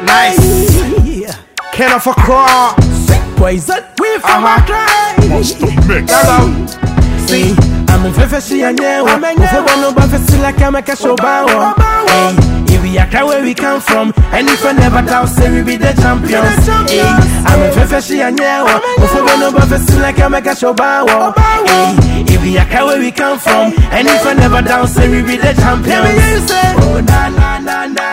Nice. Yeah. Can of a crawl. Poison, we from Uh-huh. Accra. Mix. Hello. See, I'm in Fefe and yeah, Ufo no buffet like I'm a cashobawa. If we are where we come from, and if I never doubt, say we be the champions. Hey, I'm in Fefe and yeah, Ufo no buffet like I'm a cashobawa. Hey, if we are where we come from, and if I never doubt, say we be the champions. Oh na na na na,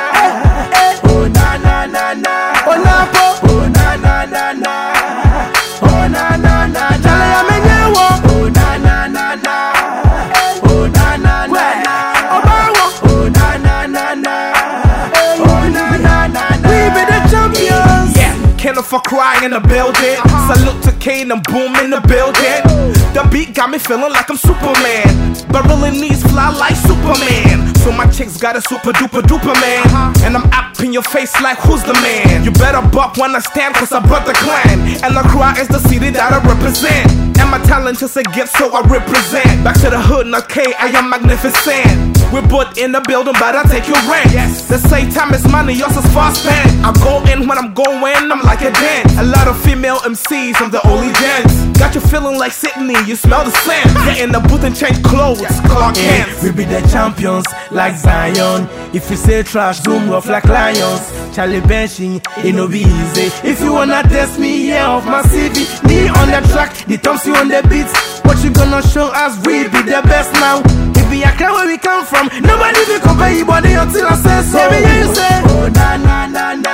oh na na na na, oh na po, oh na na na na. Oh na na na, jale ya menyewo. Oh na na na na, oh na na na na. Obawo. Oh na na na na, oh na na na na. We be the champions. Yeah, Ken of a cry in the building. Salute to Kane and Boom in the building. The beat got me feeling like I'm Superman. But really needs fly like Superman. So my chicks got a super duper duper man. And I'm up in your face like who's the man? You better buck when I stand cause I brought the clan. And the cry is the city that I represent. And my talent is a gift so I represent. Back to the hood, not K, I am magnificent. We're both in the building, but I take your rent. Yes. They say time is money, yours is fast spent. I go in when I'm going, I'm like a dent. A lot of female MCs, I'm the only gents. Got you feeling like Sydney, you smell the scent. Get in the booth and change clothes, Clark Yeah, Kent. we be the champions like Zion. If you say trash, zoom rough like lions. Charlie Benching, it no be easy. If you wanna test me, yeah, off my CV. Me on the track, the Thompson on the beats. What you gonna show us? We be the best now. If we are where we come from, nobody will compare you body until I say so. Let me hear you say, Oh na na na na,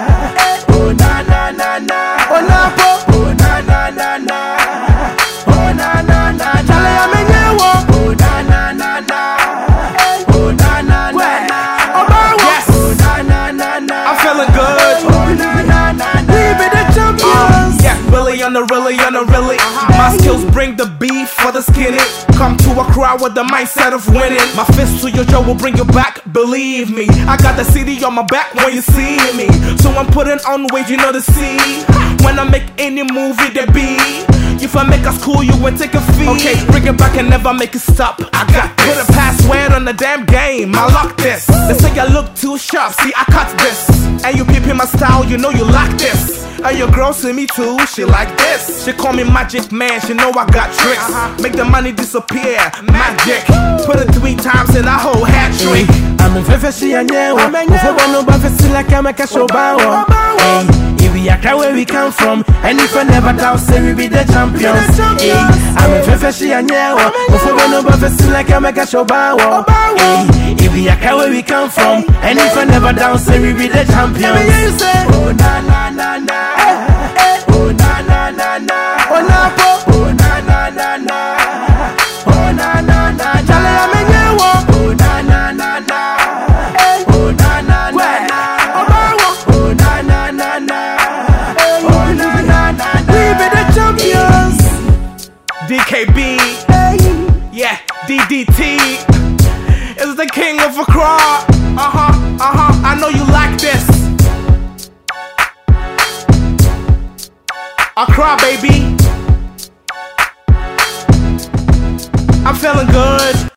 oh na na na na, oh na po, oh na na na na, oh na na na. Charlie, I'm in your Oh na na na na. Oh na na na na. Obawo. Yes. Oh na na na na. I'm feeling good. Oh na na na na. We be the champions. Yeah, really on the really on the really. My skills bring the beef for the skinny. Come to a crowd with the mindset of winning. My fist to your jaw will bring you back, believe me. I got the CD on my back when you see me. So I'm putting on weight, you know the C. When I make any movie, there be. If I make us cool, you won't take a fee. Okay, bring it back and never make it stop. I got this. Put a password on the damn game. I lock this. They say I look too sharp. See, I cut this. And you peeping my style, you know you like this. And your girl see me too, she like this. She call me Magic Man, she know I got tricks. Make the money disappear, magic. Put it three times in a whole hat trick. I'm in Fefe and yeah. Ufo no buffet like I'm a cashobawa. Hey, if we are where we come from, and if I never doubt, say we be the champions. Hey, I'm in Fefe and yeah. Ufo no buffet like I'm a cashobawa. Hey, if we are where we come from, and if I never doubt, say we be the champions. Oh na na na na. Oh na na na na. Oh na po. Oh na na na na. Oh na na na. Jale ya menyewo. Oh na na na na. Oh na na na na. Obawo. Oh na na na na. Oh na na na na. We be the champions. DKB, yeah, DDT is the king of Accra. Uh huh, uh huh. I know you like this. Accra, baby. I'm feeling good.